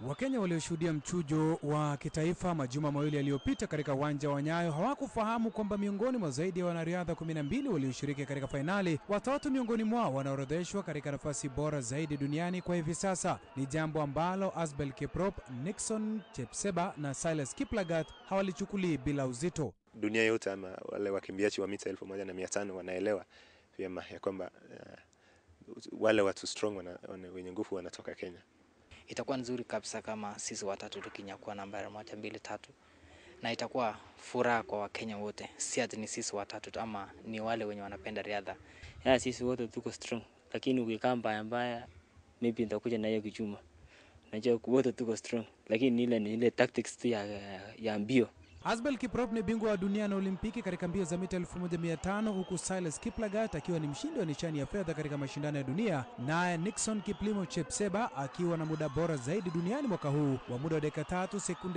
Wakenya walioshuhudia mchujo wa kitaifa majuma mawili yaliyopita katika uwanja wa Nyayo hawakufahamu kwamba miongoni mwa zaidi ya wanariadha 12 walioshiriki katika fainali, watatu miongoni mwao wanaorodheshwa katika nafasi bora zaidi duniani kwa hivi sasa. Ni jambo ambalo Asbel Kiprop, Nixon Chepseba na Silas Kiplagat hawalichukulii bila uzito. Dunia yote ama wale wakimbiaji wa mita elfu moja na mia tano wanaelewa vyema ya kwamba uh, wale watu strong wana, wana, wenye nguvu wanatoka Kenya. Itakuwa nzuri kabisa kama sisi watatu tukinyakua nambari moja mbili tatu, na itakuwa furaha kwa Wakenya wote, si ati ni sisi watatu tu ama ni wale wenye wanapenda riadha. Ya sisi wote tuko strong, lakini ukikaa mbaya mbaya, maybe nitakuja na hiyo kichuma. Najua wote tuko strong, lakini ile ni ile tactics tu ya, ya mbio. Asbel Kiprop ni bingwa wa dunia na Olimpiki katika mbio za mita 1500 huku Silas Kiplagat akiwa ni mshindi wa nishani ya fedha katika mashindano ya dunia, naye Nixon Kiplimo Chepseba akiwa na muda bora zaidi duniani mwaka huu wa muda wa dakika tatu sekunde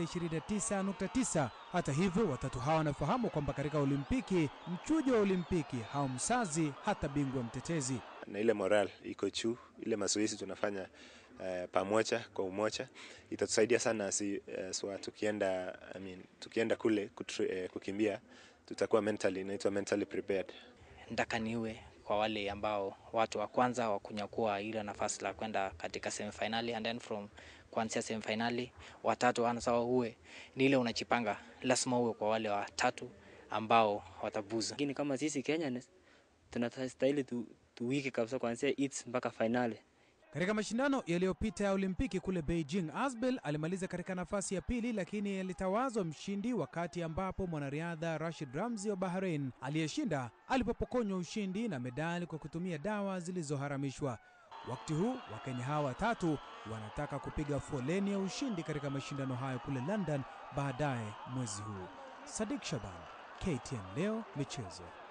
29.9. Hata hivyo, watatu hawa wanafahamu kwamba katika Olimpiki, mchujo wa Olimpiki haumsazi hata bingwa mtetezi. Na ile moral iko juu, ile mazoezi tunafanya Uh, pamoja kwa umoja itatusaidia sana si, uh, so, tukienda, I mean, tukienda kule kutri, uh, kukimbia tutakuwa mentally, inaitwa mentally prepared. Nataka niwe kwa wale ambao watu wa kwanza wa kunyakua ile nafasi la kwenda katika semifinali and then from kuanzia semifinali watatu anasawa uwe ni ile unachipanga, lazima uwe kwa wale watatu ambao watabuza. Lakini kama sisi Kenya tunastahili tu, tuwiki kabisa kuanzia its mpaka finali. Katika mashindano yaliyopita ya Olimpiki kule Beijing, Asbel alimaliza katika nafasi ya pili, lakini alitawazwa mshindi wakati ambapo mwanariadha Rashid Ramzi wa Bahrain aliyeshinda alipopokonywa ushindi na medali kwa kutumia dawa zilizoharamishwa. Wakati huu Wakenya hawa watatu wanataka kupiga foleni ya ushindi katika mashindano hayo kule London baadaye mwezi huu. Sadik Shaban, KTN Leo Michezo.